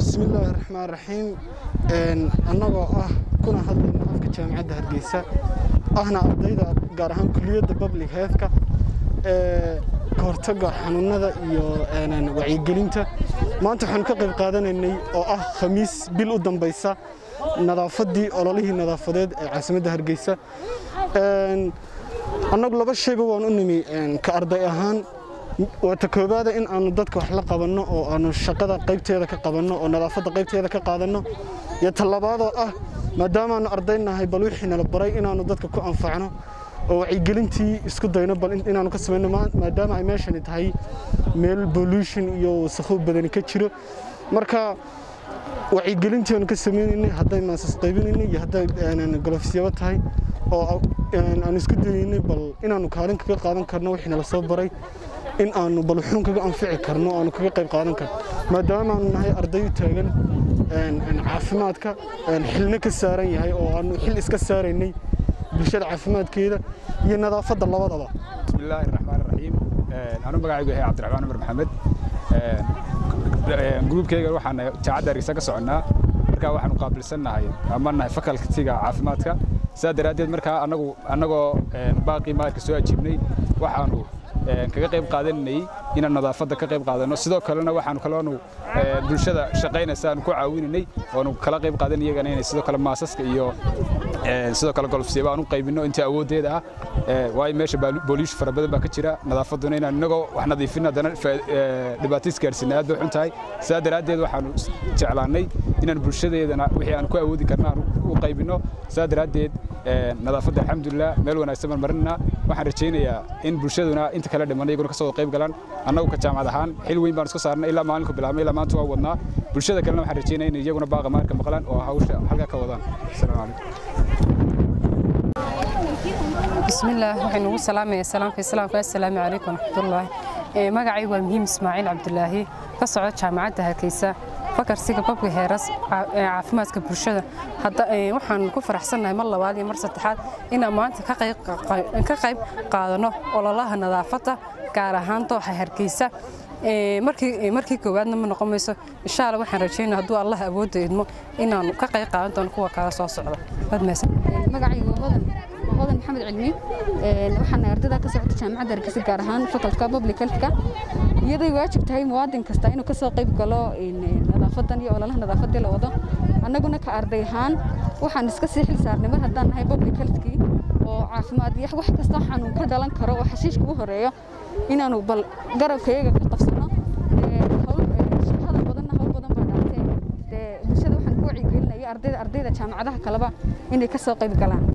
bismillaahi raxmaan raxiim annagoo ah kuna hadlayna afka jaamacadda hargeysa ahna ardayda gaar ahaan kuliyadda public healthka ee ka hortagga xanuunada iyo wacyigelinta maanta waxaanu ka qayb qaadanaynay oo ah khamiis bil u dambaysa nadaafaddii ololihii nadaafadeed ee caasimadda hargeysa annagu laba shayba waan u nimi ka arday ahaan waata koobaada in aanu dadka wax la qabanno oo aanu shaqada qaybteeda ka qabanno oo nadaafadda qaybteeda ka qaadanno iyo talabaadoo ah maadaamaannu ardaynahay bal wixii nala baray inaannu dadka ku anfacno oo wacyigelintii isku dayno bal inaannu ka samayno maadaama ay meeshani tahay meel bolution iyo wasakhow badani ka jiro marka wacyigelintii aanu ka sameynaynay hadday maasas qaybinaynay iyo hadday golofsyaba tahay oo aan isku dayaynay bal inaannu kaalin kaga qaadan karno wixii nala soo baray in aanu bal wuxuun kaga anfici karno aanu kaga qayb qaadan karno maadaama aanu nahay arday u taagan caafimaadka xilna ka saaran yahay oo aanu xil iska saaraynay bulshada caafimaadkeeda iyo nadaafadda labadaba bismillaahi raxmaan raxiim anu magacaygu yahay cabdiraxmaan cumar maxamed gruubkeyga waxaan jaacadda hargeysa ka soconnaa markaa waxaanu qaabilsannahay ama nahay fakaltiga caafimaadka sidaa daraaddeed markaa anagu annagoo baaqii maarka soo ajiibnay waxaanu kaga qayb qaadanay inaan nadaafadda ka qayb qaadanno sidoo kalena waxaanu kaloonu bulshada shaqaynaysa aanu ku caawinanay oonu kala qayb qaadan iyagana inay sidoo kale maasaska iyo sidoo kale golfsiiba aan u qaybinno intii awooddeeda ah waayo meesha booliish fara badan baa ka jira nadaafadduna inaan innagoo wax nadiifin haddana dhibaato isgaarsiina aad bay xun tahay sidaa daraaddeed waxaanu jeclaannay inaan bulshadeedana wixii aan ku awoodi karna aan u qaybinno sidaa daraaddeed nadaafadda alxamdulilah meel wanaagsan baan marinaa waxaan rajaynayaa in bulshaduna inta kale dhiman iyaguna kasoo qayb galaan annagu ka jaamacad ahaan xil weyn baan isku saarnay ilaa maalinku bilaabnay ilaa maanta waa wadnaa bulshada kalena waxaan rajaynaya in iyaguna baaqa maarka maqlaan oo hawsha halkaa ka wadaan asalaamu calaykum bismillaah waxaynu ugu salaamaya salaamka islaamka assalaamu calaykum waraxmatullaahi magacaygu waa muhiim ismaaciil cabdulaahi ka socda jaamacadda hargeysa fakarsiga babka heeras caafimaadka bulshada waxaan ku faraxsannahay mar labaad iyo mar saddexaad inaan maanta ka qayb qaadano ololaha nadaafadda gaar ahaan dooxa hargeysa markii koowaadna ma noqon mayso insha alla waxaan rajaynaa hadduu allah awoodda idmo inaanu ka qayb qaadan doono kuwa kala soo socda magacaygu hodan hodan maxamed cilmi waxaana ardayda ka socota jaamacadda hargeysa gaar ahaan facultka public healthka iyaday waajib tahay muwaadin kasta inuu kasoo qayb galo nadaafadan iyo ololaha nadaafaddii la wado annaguna ka arday ahaan waxaan iska sii xil saarnay mar haddaan nahay public healthkii oo caafimaad iyo wax kasta xanuun ka dhalan karo oo xashiishka u horeeyo inaanu bal garabkayaga ka qabsano shaqada badanna hawl badan baa dhaatee bulshada waxaan ku wacyigelinaya ardayda ardayda jaamacadaha kaleba inay kasoo qayb galaan